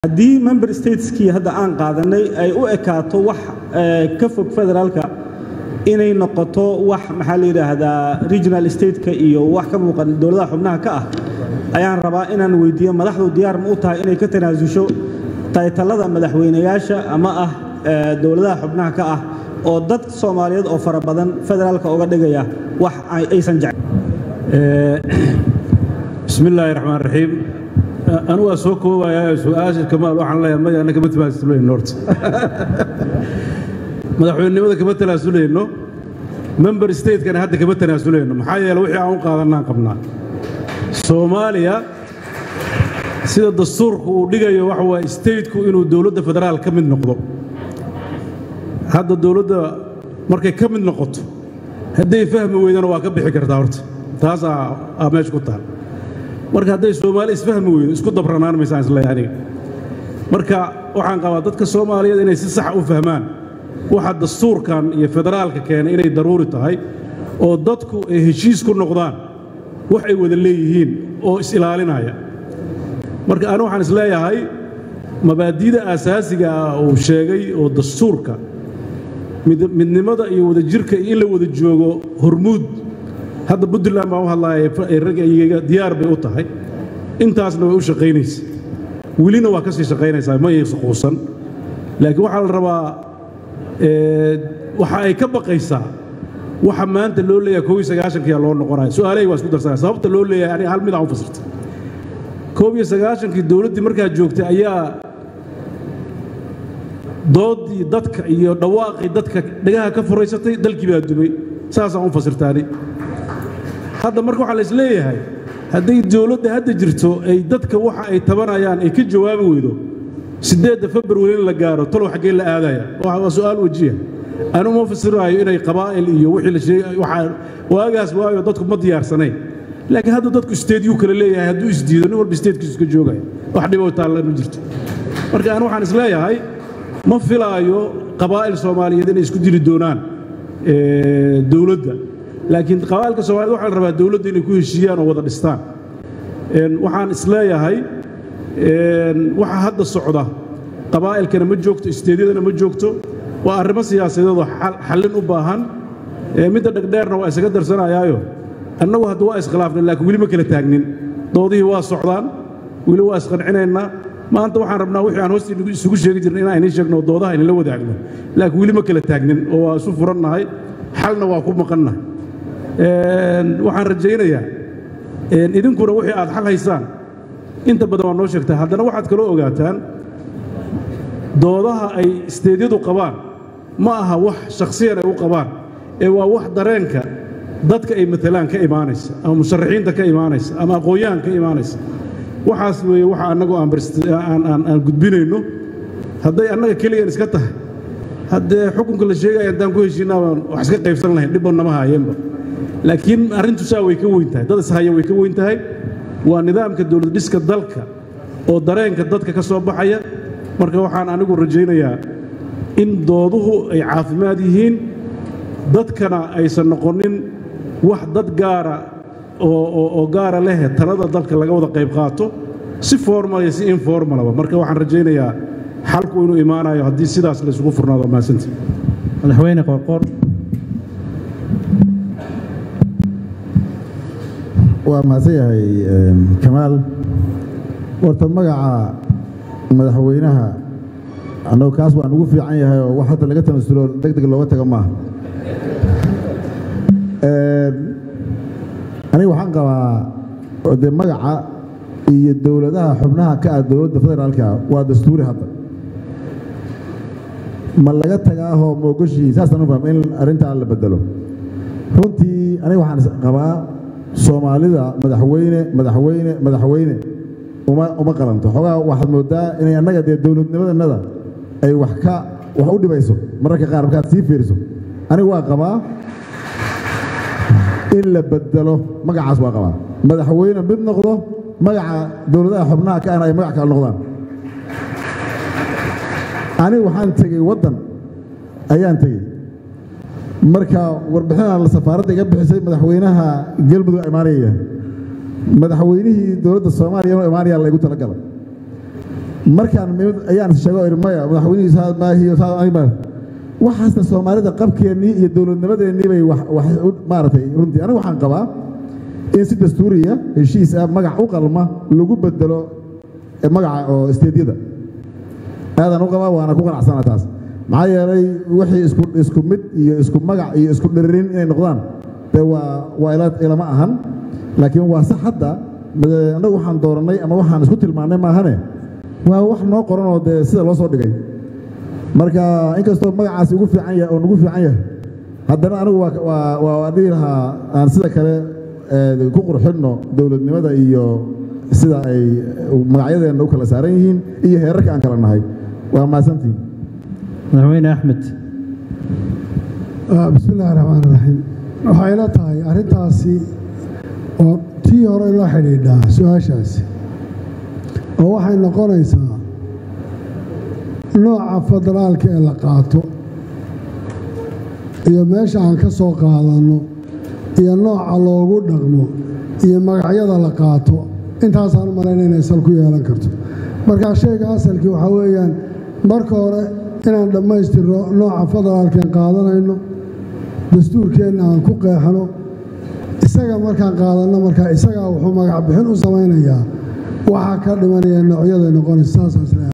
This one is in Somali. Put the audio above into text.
haddii member stateskii hadda aan qaadanay ay u ekaato wax ka fog federaalka inay noqoto wax maxaa la yidhaahdaa regional stateka iyo wax ka muuqan dowladaha xubnaha ka ah ayaan rabaa inaan weydiiyo madaxdu diyaar ma u tahay inay ka tanaasusho taytalada madaxweynayaasha ama ah dowladaha xubnaha ka ah oo dad soomaaliyeed oo fara badan federaalka uga dhigaya wax aysan jecel bismi illaahi raxmaan raxiim anu waa soo koobayaa su-aasha kamaal waxaan leeyahay maya anna kama tanaasuleyno horta madaxweynenimada kama tanaasuleyno member statekana hadda kama tanaasuleyno maxaa yeele wixii aan u qaadannaan qabnaa soomaaliya sida dastuurku uu dhigayo waxa waaye stateku inuu dowladda federaal ka mid noqdo hadda dowladda markay ka mid noqoto hadday fahmi weydana waa ka bixi kartaa horta taasaa aa meesha ku taal marka hadday soomaali isfahmi weydo isku dabranaan maysaan isleeyahay aniga marka waxaan qabaa dadka soomaaliyeed inay si sax u fahmaan waxa dastuurkan iyo federaalka keenay inay daruuri tahay oo dadku ay heshiis ku noqdaan wax ay wada leeyihiin oo is-ilaalinaya marka anu waxaan isleeyahay mabaadi'da aasaasiga ah uu sheegay oo dastuurka midnimada iyo wadajirka iyo in la wada joogo hormuud hadda puntland baan u hadlaaya ragayga diyaar bay u tahay intaasna way u shaqaynaysa welina waa ka sii shaqaynaysaa ma aysa quusan laakiin waxaa la rabaa waxa ay ka baqaysaa waxa maanta loo leeyahay koob iyo sagaashankiyaa loo noqonaya su-aalahayga waa isku darsanaya sababta loo leeyahay aniga hal mid aan u fasirtay koob iyo sagaashankii dowladdii markaa joogtay ayaa doodii dadka iyo dhawaaqii dadka dhagaha ka furaysatay dalkii baa dumay saasaan u fasirtaani hadda marka waxaa la is leeyahay hadday dowladda hadda jirto ay dadka waxa ay tabanayaan ay ka jawaabi weydo siddeedda februari in la gaaro talow xaggee la aadaya waa su'aal wajiya anu ma fasiraayo inay qabaa'il iyo wixii la sheegay waxaa waagaas waayo dadku ma diyaarsanayn laakiin hadda dadku isteedyuu kale leeyahay hadduu isdiido nin walba isteedkiisu ka joogaya wax dhiboo taalla ma jirto marka anu waxaan is leeyahay ma filaayo qabaa'il soomaaliyeed inay isku dili doonaan dowladda laakiin qabaa'ilka soomaaliyed waxaa la rabaa dowladda inay ku heshiiyaan oo wada dhistaan waxaan isleeyahay waxa hadda socda qabaa'ilkana ma joogto isteedyadana ma joogto waa arrimo siyaasadeedoo xallin u baahan midda dhegdheerna waa isaga darsanayaayo annagu hadda waa iskhilaafnay laakiin weli ma kala taagnin doodihii waa socdaan weli waa isqancinaynaa maanta waxaan rabnaa wixii aan hoosta isugu sheegi jirnay inaan inii sheegno doodaha inila wadaagno laakiin weli ma kala taagnin oo waa isu furannahay xalna waa ku maqannahay waxaan rajaynayaa idinkuna wixii aad xal haysaan inta badan waa noo sheegtaa haddana waxaad kaloo ogaataan doodaha ay isteedyadu qabaan ma aha wax shakhsiyan ay u qabaan ee waa wax dareenka dadka ay matalaan ka imaanaysa ama musharaxiinta ka imaanaysa ama aqoon-yahan ka imaanaysa waxaas weeye waxa annagu aan gudbinayno hadday annaga keliyan iska tahay haddee xukunka la sheegaya haddaan ku heshiinaa wax iska qaybsan lahayn dhibba nama haayeenba laakiin arrintu saa way ka weyn tahay dad ishaya way ka weyn tahay waa nidaamka dowlad dhiska dalka oo dareenka dadka ka soo baxaya marka waxaan anigu rajaynayaa in dooduhu ay caafimaad yihiin dadkana aysan noqonin wax dad gaara oo gaara leh talada dalka laga wada qayb qaato si formal iyo si informalaba marka waxaan rajaynayaa xalku inuu imaanayo haddii sidaas la isugu furnaado mahadsanti madaxweyne qoorqoor waa mahadsan yahay kamaal horta magaca madaxweynaha annagu kaas waan ugu fiican yahay oo wax hadda laga tanasulo deg deg looga tago maaha aniga waxaan qabaa dee magaca iyo dowladaha xubnaha ka ah dowladda federaalka waa dastuuri hadda ma laga tagaahoo moogoshii saasaan u fahma in arrintaa la bedelo runtii aniga waxaan qabaa soomaalida madaxweyne madaxweyne madaxweyne uma uma qalanto xoogaa waxaad moodaa inay annaga dee dowladnimadannada ay wax ka wax u dhibayso mararka qaar markaad sii fiiriso aniga waa qabaa in la bedelo magacaas waa qabaa madaxweyne mid noqdo magaca dowladaha xubnaha ka ahna ay magac kale noqdaan aniga waxaan tegey waddan ayaan tegey marka warbixinaan safaaradda iga bixisay madaxweynaha galmudug imaanaya madaxweynihii dowladda soomaaliya inuu imaanaya laygu talagalay markaan mimid ayaan sheego idhi maya madaxweynihii saa maahiyo saa aniga ma waxaasna soomaalida qabkeennii iyo dowladnimadeennii bay wax wax u- maaragtay runtii aniga waxaan qabaa in si dastuuriya heshiis ah magac u qalma lagu bedelo eh, magaca oo isteedyada aadaan u qabaa waana ku qanacsana taas maxaa yeelay wixii isku isku mid iyo isku magac iyo isku dhiririn inay noqdaan dee waa waa ila ilama ahan laakiin waa sax hadda made- annagu waxaan doorannay ama waxaan isku tilmaannay maahane waa wax noo qoran oo dee sida loo soo dhigay marka inkastoo magacaasi ugu fiican yahay oo nagu fiican yahay haddana anigu waa waa waa waa dhihi lahaa aan sida kale ee, ku qurxinno dowladnimada iyo sida ay magacyadeenna u kala saaran yihiin iyo heerarka aan kala nahay waa mahadsantihin madaxweyne axmed bismi illaahi raxmaan raxiim waxay ila tahay arrintaasi oo tii hore la xidhiidhaa su-aashaasi oo waxay noqonaysaa nooca federaalka ee la qaato iyo meesha aan ka soo qaadanno iyo nooca loogu dhaqmo iyo magacyada la qaato intaasaan u malayna inay sal ku yeelan karto marka shayga asalkii waxaa weeyaan marka hore inaan dhammaystirno nooca federaalkeen qaadanayno dastuurkeenna aan ku qeexno isaga markaan qaadanno markaa isagaa wuxuu magac bixin u samaynayaa waxaa ka dhimanaya noocyada noqonaysa saasaas leeyahay